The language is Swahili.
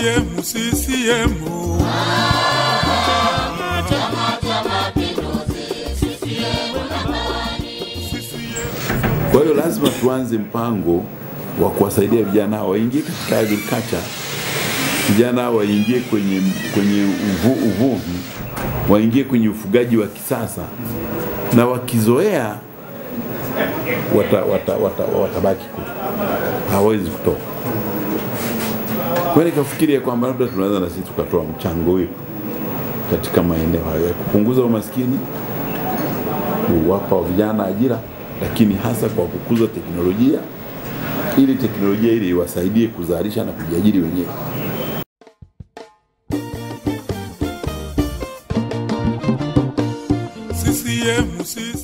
CCM, CCM. Kwa hiyo lazima tuanze mpango wa kuwasaidia vijana hao waingie katika agriculture, vijana hao waingie kwenye, kwenye uvu, uvuvi, waingie kwenye ufugaji wa kisasa, na wakizoea wata, wata, wata, watabaki kule, hawawezi kutoka. Kwa hiyo nikafikiria kwamba labda tunaweza na sisi tukatoa mchango wetu katika maeneo hayo ya kupunguza umaskini, kuwapa vijana ajira, lakini hasa kwa kukuza teknolojia ili teknolojia ile iwasaidie kuzalisha na kujiajiri wenyewe. CCM, CCM.